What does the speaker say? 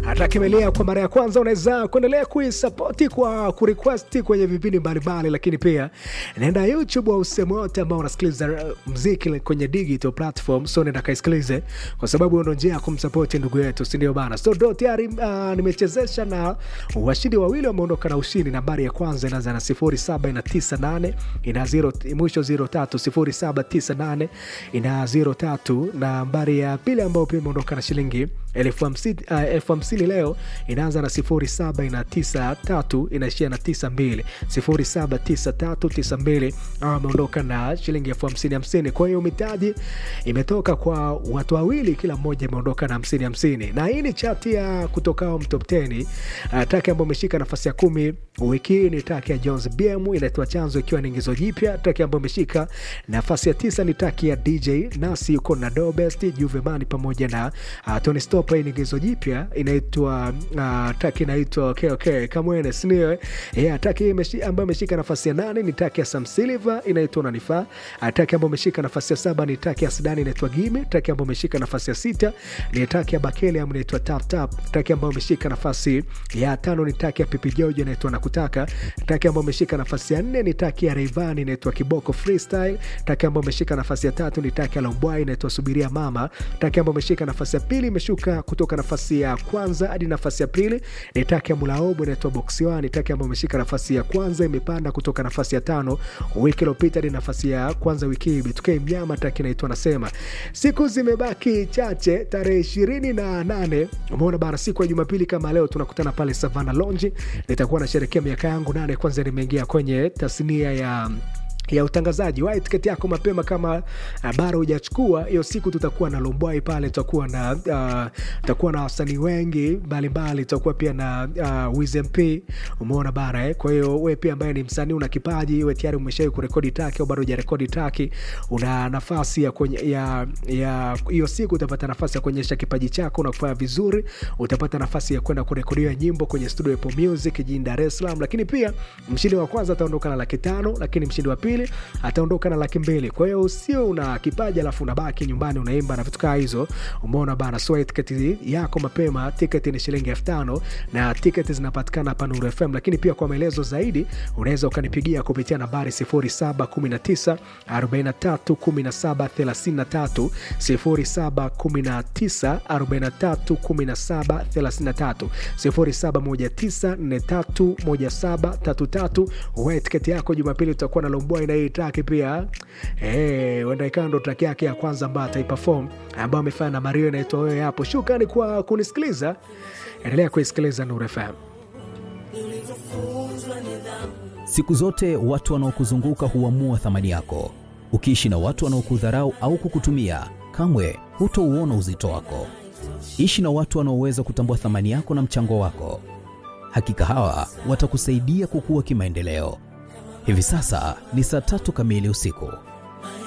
atakimelea kwa mara ya kwanza, unaweza kuendelea kuisapoti kwa kurequesti kwenye vipindi mbalimbali, lakini pia naenda YouTube au sehemu yote ambao unasikiliza uh, mziki kwenye digital platform, so nenda kaisikilize, kwa sababu ndo njia ya kumsapoti ndugu yetu, si ndio bana? So ndo tayari uh, nimechezesha na washindi wawili wameondoka na ushindi. Nambari ya kwanza inaanza na 0798 ina zero, mwisho 03 0798 ina 03. Nambari ya pili ambayo pia imeondoka na shilingi elfu hamsini uh, elfu hamsini leo inaanza na 07 ina 93 inaishia na 92 079392 ameondoka na shilingi elfu hamsini hamsini. Kwa hiyo mitaji imetoka kwa watu wawili, kila mmoja imeondoka na hamsini hamsini, na hii ni chati ya kutokao mtop 10 uh, taki ambayo imeshika nafasi ya kumi wiki hii ni taki ya Jones BM inaitwa Chanzo, ikiwa ni ingizo jipya. Taki ambayo imeshika nafasi ya tisa ni taki ya DJ Nasi yuko na Dobest Juvemani pamoja na uh, Tony Stop. Hii ni ingizo jipya inaitwa uh, taki inaitwa okay, okay, Kamwene sinio yeah, taki meshi, ambayo imeshika nafasi ya nane ni taki ya Sam Silver inaitwa Unanifaa. Uh, taki ambayo imeshika nafasi ya saba ni taki ya Sudani inaitwa Gime. Taki ambayo imeshika nafasi ya sita ni taki ya Bakele ambayo inaitwa Tap Tap. Taki ambayo imeshika nafasi ya tano ni taki ya Pipi Jojo inaitwa Nakutaka. Taki ambayo imeshika nafasi ya nne ni taki ya Rayvanny inaitwa Kiboko Freestyle. Taki ambayo imeshika nafasi ya tatu ni taki ya Lombwai inaitwa Subiria Mama. Taki ambayo imeshika nafasi ya pili imeshuka kutoka nafasi ya kwanza hadi nafasi ya pili ni taki ya Mulaobo inaitwa Boxiwani. Taki ambayo imeshika nafasi ya kwanza imepanda kutoka nafasi ya tano wiki iliyopita hadi nafasi ya kwanza wiki hii. Bitukei Mnyama taki inaitwa Nasema. Siku zimebaki chache, tarehe ishirini na nane umeona bara, siku ya Jumapili kama leo tunakutana pale Savana Lounge. Nitakuwa nasherekea miaka yangu nane kwanza nimeingia kwenye tasnia ya ya utangazaji. Wahi tiketi yako mapema kama uh, bado hujachukua hiyo siku. Tutakuwa na Lombwai pale, tutakuwa na uh, tutakuwa na wasanii wengi mbalimbali, tutakuwa pia na uh, Wiz MP, umeona bara eh. Kwa hiyo wewe pia ambaye ni msanii una kipaji, wewe tayari umeshawahi kurekodi taki au bado hujarekodi taki, una nafasi ya kwenye, ya ya hiyo siku utapata nafasi ya kuonyesha kipaji chako na kufanya vizuri. Utapata nafasi ya kwenda kurekodiwa nyimbo kwenye studio ya Apple Music jijini Dar es Salaam, lakini pia mshindi wa kwanza ataondoka na laki tano, lakini mshindi wa pili ataondoka na laki mbili. Kwa hiyo usio una kipaji alafu unabaki nyumbani unaimba na vitu kaa hizo, umeona bana. So tiketi yako mapema, tiketi ni shilingi elfu tano na tiketi zinapatikana hapa Nuru FM, lakini pia kwa maelezo zaidi unaweza ukanipigia kupitia nambari 0719 43 17 33 0719 43 17 33 0719 43 17 33. Uwe tiketi yako Jumapili utakuwa na Lombwai na hii track pia eh, wenda ikawa ndo track yake ya kwanza ambayo ataiperform ambayo amefanya na Mario inaitwa wewe hapo. Shukrani kwa kunisikiliza, endelea kuisikiliza Nuru FM. Siku zote watu wanaokuzunguka huamua thamani yako. Ukiishi na watu wanaokudharau au kukutumia, kamwe hutouona uzito wako. Ishi na watu wanaoweza kutambua thamani yako na mchango wako. Hakika hawa watakusaidia kukua kimaendeleo. Hivi sasa ni saa tatu kamili usiku.